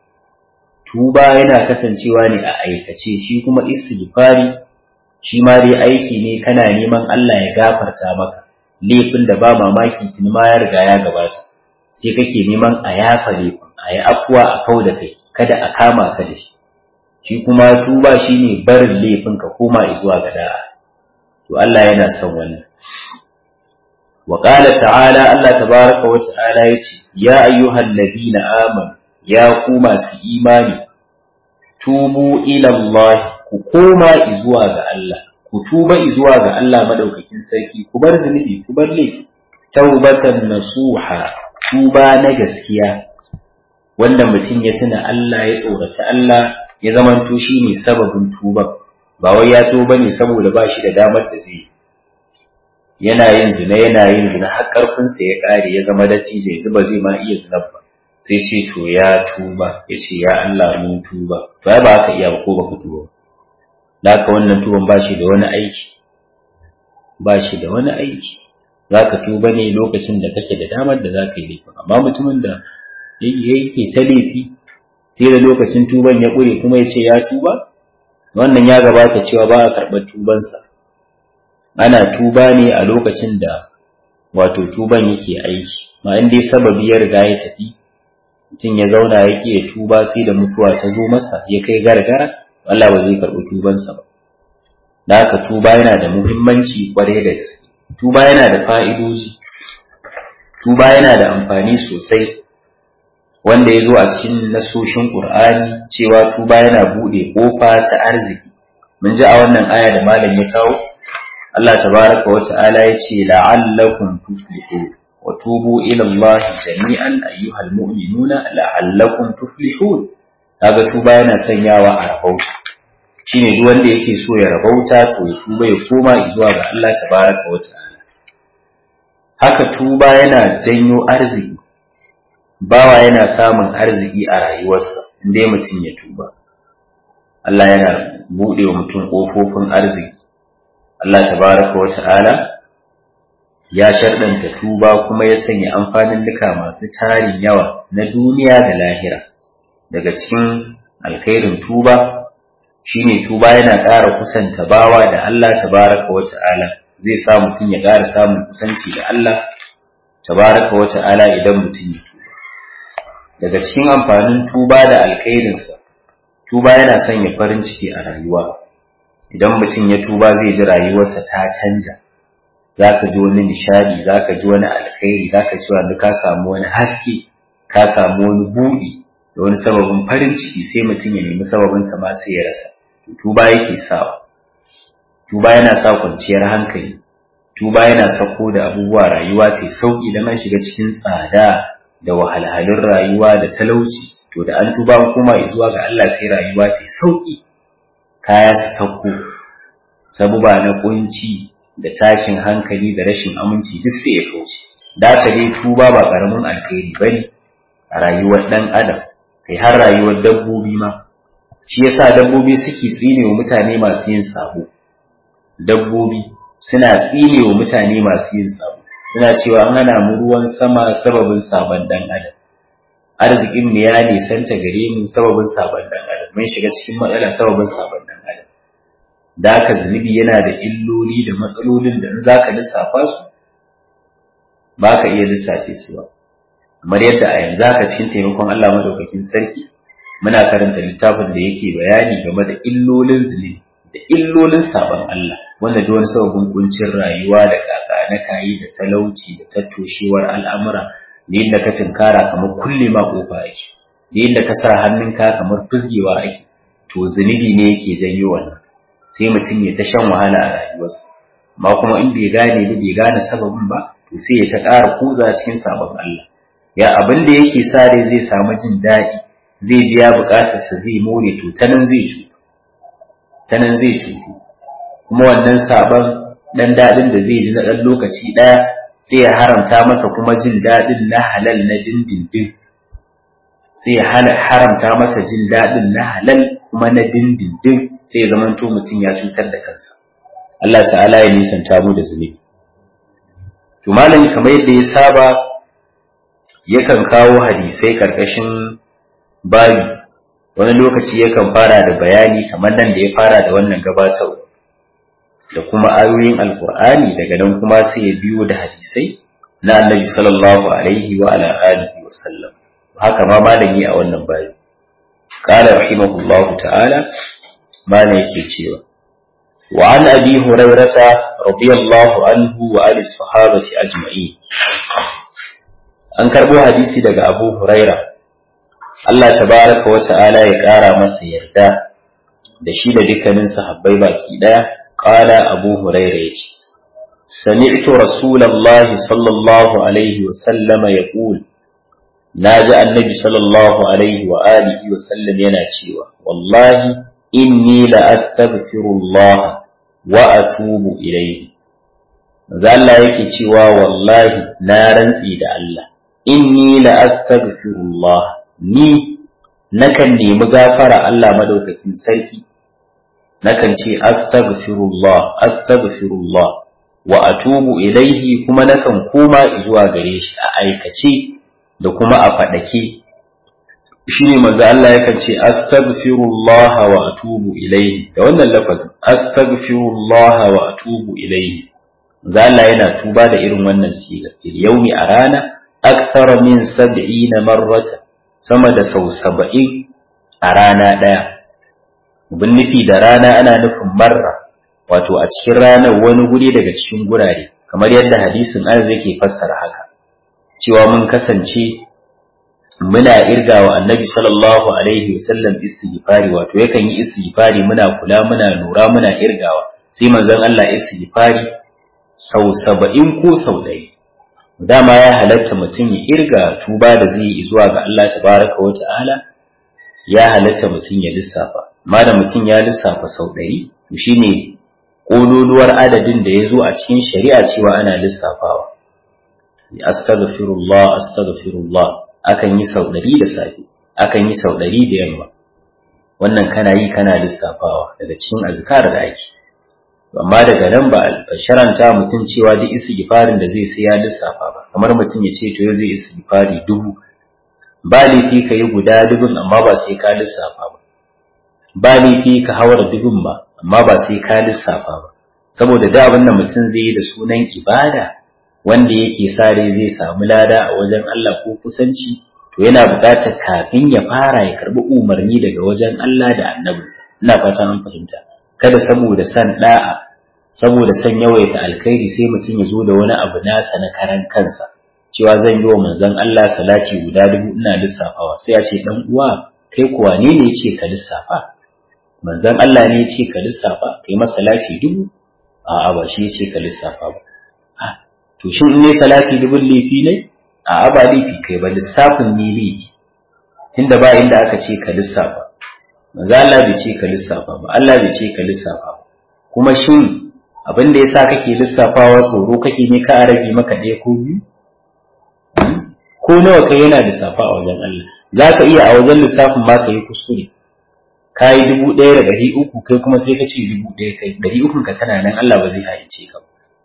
tuba yana kasancewa ne a aikace shi kuma istighfari shi ma dai aiki ne kana neman Allah ya gafarta maka laifin da ba mamaki tuni ma ya riga ya gabata sai kake neman a yafa laifin a yi afuwa a kau da kai kada a kama ka da shi shi kuma tuba shine barin laifin ka koma zuwa ga da'a to Allah yana son wannan wa qala ta'ala Allah tabaraka wa ta'ala yace ya ayyuhal ladina amanu ya ku masu imani tubu ila Allah ku koma zuwa ga Allah ku tuba zuwa ga Allah madaukakin sarki ku bar zunubi ku bar laifi taubatan nasuha tuba na gaskiya wanda mutum ya tuna Allah ya tsoraci Allah ya zamanto shi ne sababin tuban ba wai ya tuba ne saboda ba shi da damar da zai yana yin zina yana yin zina har karfinsa ya kare ya zama dattijo yanzu ba zai ma iya zina ba sai ce to ya tuba ya ce ya Allah mun tuba to ai ba haka iya ba ko baka tuba da haka wannan tuban ba shi da wani aiki ba shi da wani aiki za ka tuba ne lokacin da kake da damar da za ka yi laifin amma mutumin da yake ta laifi sai da lokacin tuban ya ƙure kuma ya ce ya tuba wannan ya gabata cewa ba a karɓar tubansa ana tuba ne a lokacin da wato tuban yake aiki ma in dai sababi ya riga ya tafi mutum ya zauna ya ƙi tuba sai da mutuwa ta zo masa ya kai gargara Allah ba zai karɓi tubansa ba da haka tuba yana da muhimmanci kwarai da gaske tuba yana da fa'idoji tuba yana da amfani sosai wanda ya zo a cikin nasoshin ƙur'ani cewa tuba yana buɗe ƙofa ta arziki mun ji a wannan aya da malam ya kawo Allah tabaraka wa ta'ala ya ce la'allakum tuflihun wa tubu ila Allah jami'an ayyuhal mu'minuna la'allakum tuflihun kaga tuba yana sanyawa a rabauta shine duk wanda yake so ya rabauta to ya tuba ya koma zuwa ga Allah tabaraka wa ta'ala haka tuba yana janyo arziki bawa yana samun arziki a rayuwarsa inda mutum ya tuba Allah yana buɗe wa mutum ƙofofin arziki Allah tabaraka wa ta'ala ya sharɗanta tuba kuma ya sanya amfanin duka masu tarin yawa na duniya da lahira daga cikin alkhairin tuba shine tuba yana ƙara kusanta bawa da Allah tabaraka wa ta'ala zai sa mutum ya ƙara samun kusanci da Allah tabaraka wa ta'ala idan mutum ya tuba daga cikin amfanin tuba da alkhairinsa tuba yana sanya farin ciki a rayuwa idan mutum ya tuba zai ji rayuwarsa ta canja za ka ji wani nishadi za ka ji wani alkhairi za ka ji wani ka samu wani haske ka samu wani buɗi da wani sababin farin ciki sai mutum ya nemi sababin sa ma sai ya rasa tuba yake sawa tuba yana sa kwanciyar hankali tuba yana sako da abubuwa rayuwa ta sauki idan an shiga cikin tsada da wahalhalun rayuwa da talauci to da an tuba kuma zuwa ga Allah sai rayuwa ta sauki kaya su sauko sabuba na kunci da tashin hankali da rashin aminci duk sai ya kauce da ka dai tuba ba karamin alkhairi bane a rayuwar dan adam kai har rayuwar dabbobi ma shi yasa dabbobi suke tsine wa mutane masu yin sabo dabbobi suna tsine wa mutane masu yin sabo suna cewa an hana mu ruwan sama sababin sabon dan adam arzikin mu ya nisanta gare mu sababin sabon dan adam mun shiga cikin matsala sababin sabon dan adam da haka zunubi yana da illoli da matsalolin da in zaka lissafa su ba ka iya lissafe su ba kamar yadda a yanzu haka cikin taimakon Allah madaukakin sarki muna karanta littafin da yake bayani game da illolin zunubi da illolin sabon Allah wanda da wani sababin kuncin rayuwa da kaka na kayi da talauci da tattoshewar al'amura da yadda ka tunkara kamar kulle ma kofa ake da yadda ka sa hannunka kamar fusgewa ake to zunubi ne yake janyo wannan sai mutum ya ta shan wahala a rayuwarsa amma kuma in bai gane ba bai gane sababin ba to sai ya ta ƙara kuza cikin sabon Allah ya abin da yake sa rai zai samu jin daɗi zai biya buƙatarsa zai more to ta nan zai cutu ta nan zai cutu kuma wannan sabon ɗan daɗin da zai ji na ɗan lokaci ɗaya sai ya haramta masa kuma jin daɗin na halal na dindindin sai ya haramta masa jin daɗin na halal kuma na dindindin sai ya zamanto mutum ya cutar da kansa Allah ta'ala ya nisanta mu da zunubi to malami kamar yadda ya saba yakan kawo hadisai karkashin babi wani lokaci yakan fara da bayani kamar nan da ya fara da wannan gabatarwa da kuma ayoyin alkur'ani daga nan kuma sai ya biyo da hadisai na annabi sallallahu alaihi wa ala alihi wa sallam haka ma malami a wannan babi qala rahimahullahu ta'ala malam yake cewa wa an abi hurairata radiyallahu anhu wa ali sahabati ajma'in an karbo hadisi daga abu huraira Allah tabaraka wa ta'ala ya kara masa yarda da shi da dukkanin sahabbai baki daya qala abu huraira yace sami'tu rasulullahi sallallahu alaihi wa sallama yaqul naji annabi sallallahu alaihi wa alihi wa sallam yana cewa wallahi inni la astaghfirullah wa atubu ilayhi manzo Allah yake cewa wallahi na rantsi da Allah inni la astaghfirullah ni nakan nemi gafara Allah madaukakin sarki nakan ce astaghfirullah astaghfirullah wa atubu ilaihi kuma nakan koma zuwa gare shi a aikace da kuma a faɗake shine manzo Allah yakan ce astaghfirullah wa atubu ilaihi da wannan lafazin astaghfirullah wa atubu ilaihi manzo Allah yana tuba da irin wannan siga yaumi a rana akthara min 70 marrata sama da sau 70 a rana daya bin nufi da rana ana nufin marra wato a cikin ranar wani guri daga cikin gurare kamar yadda hadisin arzi yake fassara haka cewa mun kasance muna irgawa annabi sallallahu alaihi wasallam istighfari wato yakan yi istighfari muna kula muna lura muna irgawa sai manzon Allah istighfari sau saba'in ko sau ɗaya dama ya halatta mutum ya irga tuba da zai yi zuwa ga Allah tabaraka wa ta'ala ya halatta mutum ya lissafa amma da mutum ya lissafa sau ɗari to shine ƙololuwar adadin da ya zo a cikin shari'a cewa ana lissafawa astaghfirullah astaghfirullah akan yi sau ɗari da safe akan yi sau ɗari da yamma wannan kana yi kana lissafawa daga cikin azkar da ake amma daga nan ba sharanta mutum cewa duk istighfarin da zai sai ya lissafa ba kamar mutum ya ce to yau zai istighfari dubu ba laifi ka yi guda dubun amma ba sai ka lissafa ba ba laifi ka hawar dubun ba amma ba sai ka lissafa ba saboda da abin da mutum zai yi da sunan ibada wanda yake sa rai zai samu lada a wajen Allah ko kusanci to yana buƙatar kafin ya fara ya karbi umarni daga wajen Allah da annabinsa ina fatan an fahimta kada saboda san da'a saboda san yawaita alkhairi sai mutum ya zo da wani abu nasa na karan kansa cewa zan yi wa manzon Allah salati guda dubu ina lissafawa sai ya ce dan uwa kai kuwa ne ne ce ka lissafa manzon Allah ne ya ce ka lissafa kai masa salati dubu a'a ba shi ya ce ka lissafa ba to shin in ne salati dubun laifi ne a'a ba laifi kai ba lissafin ne laifi tunda ba inda aka ce ka lissafa manzo Allah bai ce ka lissafa ba Allah bai ce ka lissafa ba kuma shin abin da yasa kake lissafawa tsoro kake ne ka rage maka ɗaya ko biyu ko nawa kai yana lissafa a wajen Allah zaka iya a wajen lissafin ma ka yi kuskure ka yi dubu ɗaya da ɗari uku kai kuma sai ka ce dubu ɗaya kai ɗari ukun ka tana nan Allah ba zai haice ka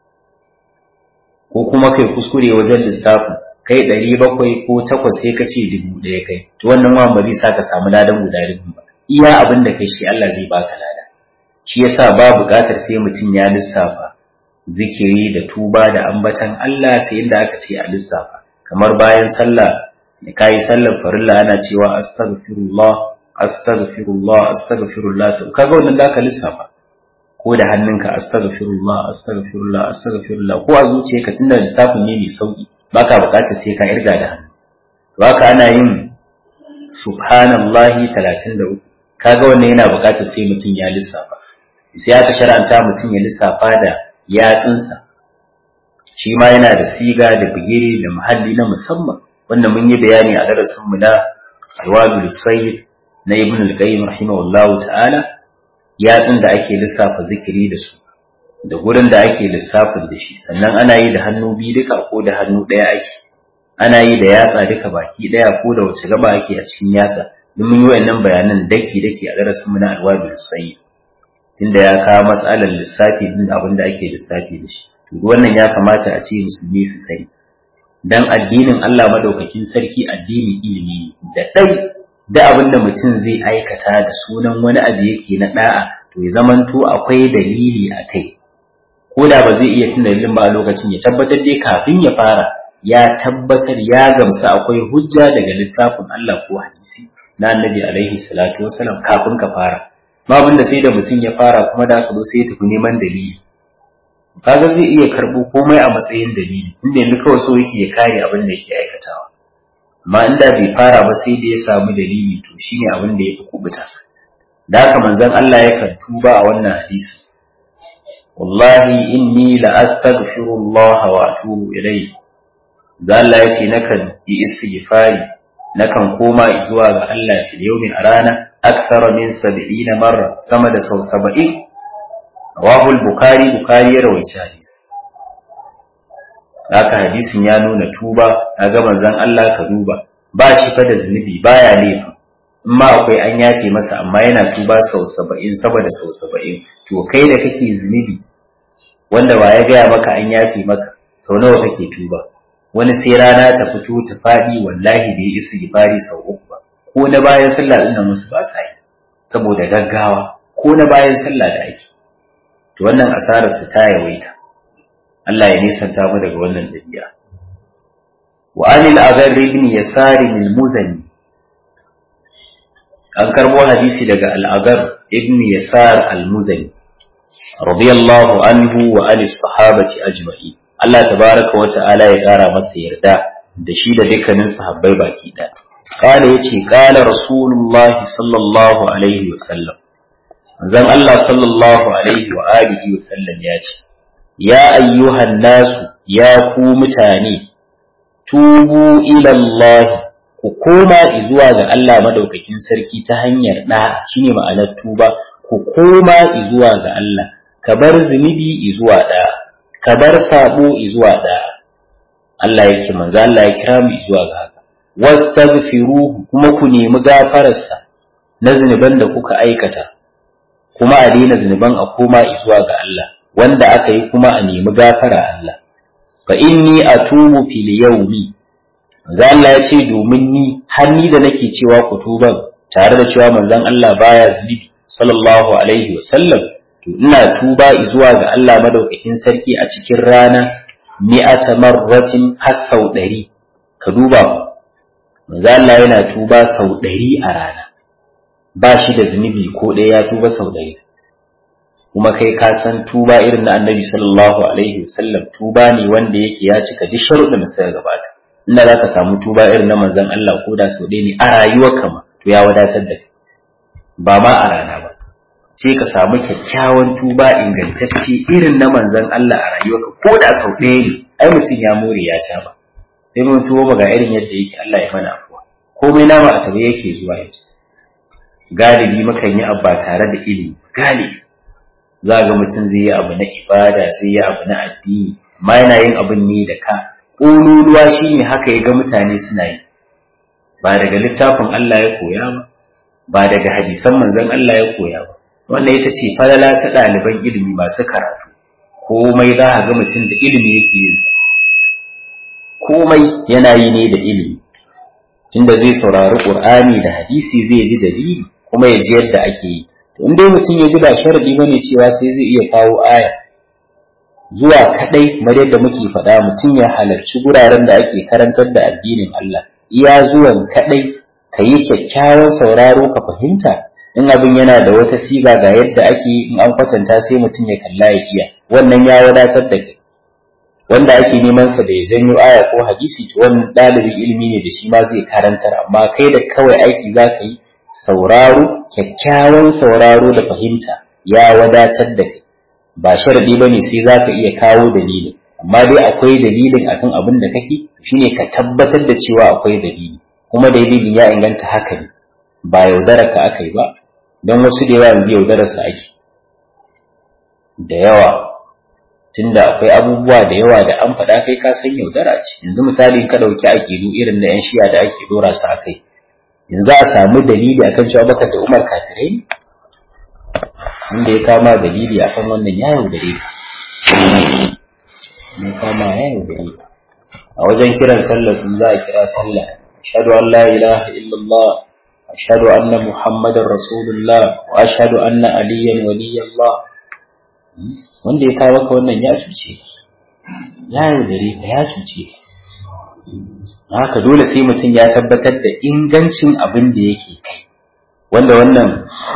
ko kuma kai kuskure wajen lissafin kai ɗari bakwai ko takwas sai ka ce dubu ɗaya kai to wannan wa ba zai sa ka samu ladan guda dubu ba iya abin da kai shi Allah zai baka lada shi yasa ba buƙatar sai mutum ya lissafa zikiri da tuba da ambatan Allah sai inda aka ce a lissafa kamar bayan sallah da kayi sallar farilla ana cewa astaghfirullah astaghfirullah astaghfirullah sai kaga wannan da ka lissafa ko da hannunka astaghfirullah astaghfirullah astaghfirullah ko a zuciyarka tunda lissafin ne mai sauki baka buƙatar sai ka irga da hannu to haka ana yin subhanallahi 33 kaga wannan yana buƙatar sai mutum ya lissafa sai aka shar'anta mutum ya lissafa da yatsunsa shi ma yana da siga da bigire da muhalli na musamman wannan mun yi bayani a darasin mu na alwadul sayyid na ibn al-qayyim rahimahullahu ta'ala yatsun da ake lissafa zikiri da su da gurin da ake lissafin da shi sannan ana yi da hannu biyu duka ko da hannu ɗaya ake ana yi da yatsa duka baki ɗaya ko da wace gaba ake a cikin yatsa duk mun yi wayannan bayanan daki daki a darasin mu na alwadul sayyid tunda ya kawo matsalar lissafi din abin da ake lissafi da shi to wannan ya kamata a ce musulmi su sani dan addinin Allah madaukakin sarki addini ilimi da dai da abin da mutum zai aikata da sunan wani abu yake na da'a to ya zamanto akwai dalili a kai ko da ba zai iya tuna dalilin ba a lokacin ya tabbatar dai kafin ya fara ya tabbatar ya gamsu akwai hujja daga littafin Allah ko hadisi na annabi alaihi salatu wasalam kafin ka fara ma abinda sai da mutum ya fara kuma da aka zo sai ya tafi neman dalili kaga zai iya karɓo komai a matsayin dalili inda yanzu kawai so yake ya kare abin da yake aikatawa amma inda bai fara ba sai da ya samu dalili to shine abin da ya fi kubuta da haka manzon Allah yakan tuba a wannan hadisi wallahi inni la astaghfirullah wa atubu ilayhi za Allah ya ce nakan yi istighfari nakan koma zuwa ga Allah fil yawmi a rana akthara min 70 marra sama da sau 70 rawahu al-bukhari bukhari ya rawaita hadisi haka hadisin ya nuna tuba kaga manzon Allah ka duba ba shi fa da zunubi baya laifi in ma akwai an yafe masa amma yana tuba sau 70 saboda sau 70 to kai da kake zunubi wanda ba ya gaya maka an yafe maka sau nawa kake tuba wani sai rana ta fito ta faɗi wallahi bai isi gifari sau uku ba ko na bayan sallah ɗin nan musu ba sa yi saboda gaggawa ko na bayan sallah da ake to wannan asarar su ta yawaita Allah ya nisanta mu daga wannan dabi'a wa anil aghar ibn yasar al muzani an karbo hadisi daga al aghar ibn yasar al muzani radiyallahu anhu wa anis sahabati ajma'in Allah tabaraka wa ta'ala ya ƙara masa yarda da shi da dukkanin sahabbai baki ɗaya. Kala ya ce, Kala Rasulullahi sallallahu Alaihi wasallam, zan Allah sallallahu Alaihi wa alihi wasallam ya ce, Ya ayyuhan nasu ya ku mutane, tubu ilallahi ku koma zuwa ga Allah madaukakin sarki ta hanyar ɗa shi ne ma'anar tuba, ku koma zuwa ga Allah, ka bar zunubi zuwa ɗaya. ka bar sabo zuwa da Allah yake manzo Allah ya kira mu zuwa ga haka wastaghfiruhu kuma ku nemi gafararsa na zunuban da kuka aikata kuma a daina zunuban a koma zuwa ga Allah wanda aka yi kuma a nemi gafara Allah fa inni atubu fil yawmi manzo Allah ya ce domin ni har ni da nake cewa ku tuban tare da cewa manzon Allah baya zunubi sallallahu alaihi wasallam to ina tuba zuwa ga Allah madaukakin sarki a cikin rana mi'ata marratin har sau ɗari ka duba manzo Allah yana tuba sau ɗari a rana ba shi da zunubi ko ɗaya ya tuba sau ɗari kuma kai ka san tuba irin na annabi sallallahu alaihi wasallam tuba ne wanda yake ya cika duk sharuɗin da suka gabata inda za ka samu tuba irin na manzon Allah ko da sau ɗaya ne a rayuwarka ma to ya wadatar da kai ba ma a rana ba sai ka samu kyakkyawan tuba ingantacce irin na manzon Allah a rayuwarka ko da sau ɗaya ne ai mutum ya more ya ca ba sai mun tuwo ga irin yadda yake Allah ya mana afuwa komai nama a tabe yake zuwa yanzu galibi mukan yi abu ba tare da ilimi galibi za ga mutum zai yi abu na ibada zai yi abu na addini amma yana yin abin ne da ka ƙololuwa shine haka ya ga mutane suna yi ba daga littafin Allah ya koya ba ba daga hadisan manzon Allah ya koya ba wannan ita ce falala ta ɗaliban ilimi masu karatu komai za a ga mutum da ilimi yake yin sa komai yana yi ne da ilimi tunda zai saurari qur'ani da hadisi zai ji dalili kuma ya ji yadda ake yi to in dai mutum ya ji ba sharadi bane cewa sai zai iya kawo aya zuwa kadai kamar yadda muke faɗa mutum ya halarci guraren da ake karantar da addinin Allah iya zuwan kadai ka yi kyakkyawan sauraro ka fahimta in abin yana da wata siga ga yadda ake in an kwatanta sai mutum ya kalla ya iya wannan ya wadatar da kai wanda ake neman sa da ya janyo aya ko hadisi to wannan ɗalibin ilimi ne da shi ma zai karantar amma kai da kawai aiki za ka yi sauraro kyakkyawan sauraro da fahimta ya wadatar da kai ba sharadi ba ne sai za ka iya kawo dalili amma dai akwai dalilin akan abin da kake shine ka tabbatar da cewa akwai dalili kuma dalilin ya inganta haka ne ba yaudarar ka aka yi ba don wasu da yawa yanzu yaudarar sa ake da yawa tunda akwai abubuwa da yawa da an faɗa kai ka san yaudara ce yanzu misali ka ɗauki aƙidu irin na 'yan shiya da ake dora su a kai yanzu a samu dalili akan cewa bakar da umar kafirai wanda ya kama dalili akan wannan ya yaudare ya kama ya yaudare a wajen kiran sallah sun za a kira sallah ashhadu an la ilaha illallah ashhadu anna muhammadar rasulullah wa ashhadu anna aliyan waliyallah wanda ya kawo ka wannan ya cuce ya yaudare ka ya cuce haka dole sai mutum ya tabbatar da ingancin abin da yake kai wanda wannan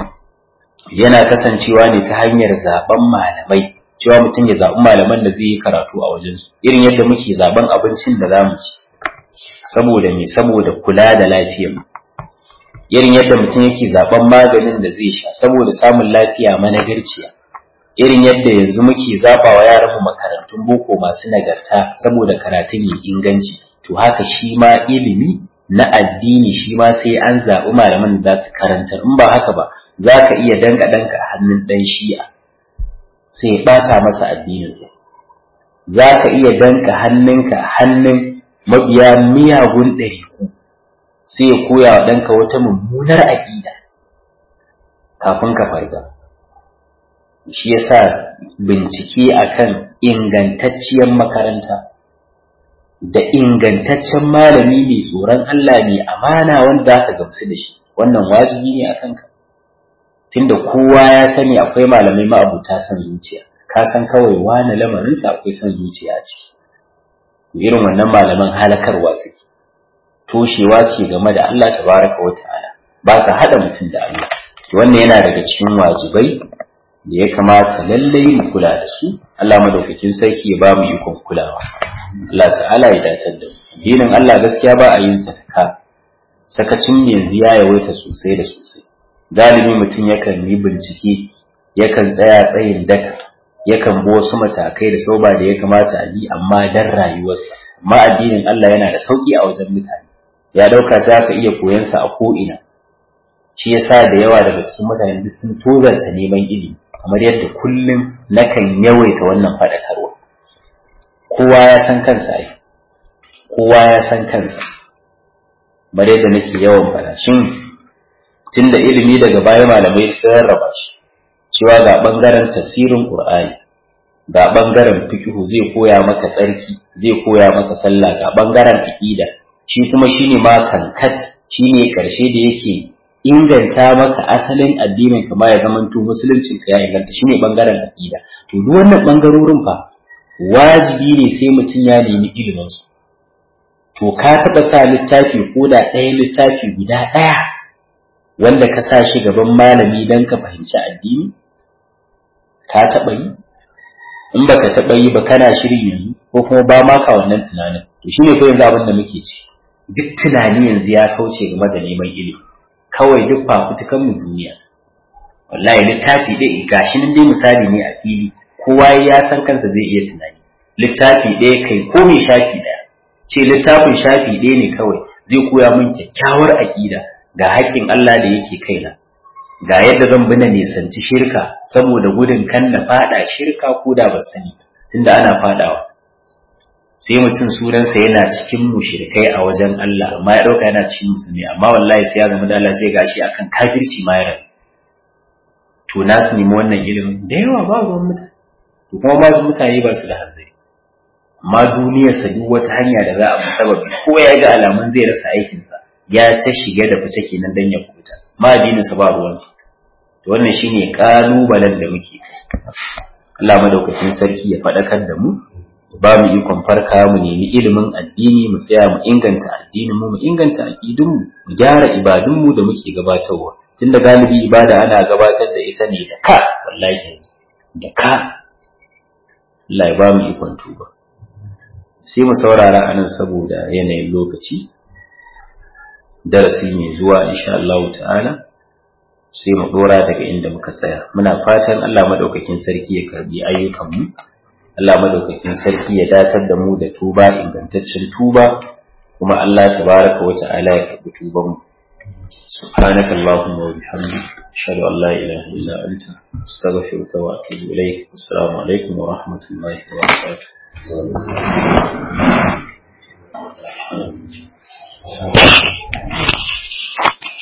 yana kasancewa ne ta hanyar zaben malamai cewa mutum ya zaɓi malaman da zai yi karatu a wajensu irin yadda muke zaben abincin da za mu ci saboda me saboda kula da lafiyar irin yadda mutum yake zaben maganin da zai sha saboda samun lafiya managarciya irin yadda yanzu muke zaɓa wa yaranmu makarantun boko masu nagarta saboda karatun ya inganci to haka shi ma ilimi na addini shi ma sai an zaɓi malaman da za su karantar in ba haka ba za ka iya danka danka a hannun ɗan shi'a sai ya ɓata masa addininsa za ka iya danka hannunka a hannun mabiya miyagun ɗariku sai ya koya wa ɗanka wata mummunar aƙida kafin ka farga shi yasa bincike akan ingantacciyar makaranta da ingantaccen malami mai tsoron Allah mai amana wanda za ka gamsu da shi wannan wajibi ne a kanka tunda kowa ya sani akwai malamai ma'abuta san zuciya ka san kawai wani lamarinsa akwai san zuciya ce irin wannan malaman halakarwa suke toshewa suke game da Allah tabaraka wa ta'ala ba sa hada mutum da Allah wannan yana daga cikin wajibai da ya kamata lallai mu kula da su Allah madaukakin sarki ya ba mu ikon kulawa Allah ta'ala ya datar da mu dinin Allah gaskiya ba a yin saka sakacin yanzu ya yawaita sosai da sosai galibi mutum yakan yi bincike yakan tsaya tsayin daka yakan bi wasu matakai da sauba da ya kamata a bi amma dan rayuwarsa amma addinin Allah yana da sauki a wajen mutane ya dauka sai aka iya koyan sa a ko ina shi yasa da yawa daga cikin mutane duk sun tozarta neman ilimi kamar yadda kullum nakan yawaita wannan faɗakarwa kowa ya san kansa ai kowa ya san kansa bare da nake yawan faɗa shin tunda ilimi daga baya malamai sun rarraba shi cewa ga bangaren tafsirin qur'ani ga bangaren fiqhu zai koya maka tsarki zai koya maka sallah ga bangaren aqida shi kuma shine ma kankat shine karshe da yake inganta maka asalin addinin ka ma ya zamanto musuluncin ka ya inganta shine bangaren aqida to duk wannan bangarorin fa wajibi ne sai mutum ya nemi ilimin su to ka taba sa littafi ko da ɗaya littafi guda ɗaya wanda ka sa shi gaban malami don ka fahimci addini ka taɓa yi in baka taɓa yi ba kana shiri yanzu ko kuma ba ma ka wannan tunanin to shine ko yanzu abin da muke ci duk tunani yanzu ya kauce game da neman ilimi kawai duk fafutukan mu duniya wallahi littafi ɗaya gashi nan dai misali ne a fili kowa ya san kansa zai iya tunani littafi ɗaya kai ko mai shafi ɗaya ce littafin shafi ɗaya ne kawai zai koya min kyakkyawar aƙida ga haƙƙin Allah da yake kaina ga yadda zan bi na nisanci shirka saboda gudun kan na fada shirka ko da ban sani tunda ana fadawa sai mutum sunansa yana cikin mushrikai a wajen Allah amma ya dauka yana cikin musulmi amma wallahi sai ya zama da Allah sai gashi akan kafirci ma ya rabu to na su nemi wannan ilimin da yawa ba ruwan mutane to kuma ba su mutane ba su da hanzari amma duniyarsa duk wata hanya da za a bi sababi ko ya ga alamun zai rasa aikinsa ya ta shiga da fice kenan dan ya kubuta ma addininsa ba ruwansa to wannan shine kalubalen da muke Allah madaukakin sarki ya faɗakar da mu ba mu ikon farka mu nemi ilimin addini mu tsaya mu inganta addinin mu mu inganta aqidun mu mu gyara ibadun mu da muke gabatarwa tunda galibi ibada ana gabatar da ita ne da ka wallahi da ka Allah ya ba mu ikon tuba sai mu saurara anan saboda yanayin lokaci darasi mai zuwa insha Allah ta'ala sai mu dora daga inda muka tsaya muna fatan Allah madaukakin sarki ya karbi ayyukan mu Allah madaukakin sarki ya datar da mu da tuba ingantaccen tuba kuma Allah tabaraka wa ta'ala ya karbi tuban mu subhanaka allahumma wa bihamdika ashhadu an la ilaha illa anta astaghfiruka wa atubu ilayk assalamu alaikum wa rahmatullahi wa barakatuh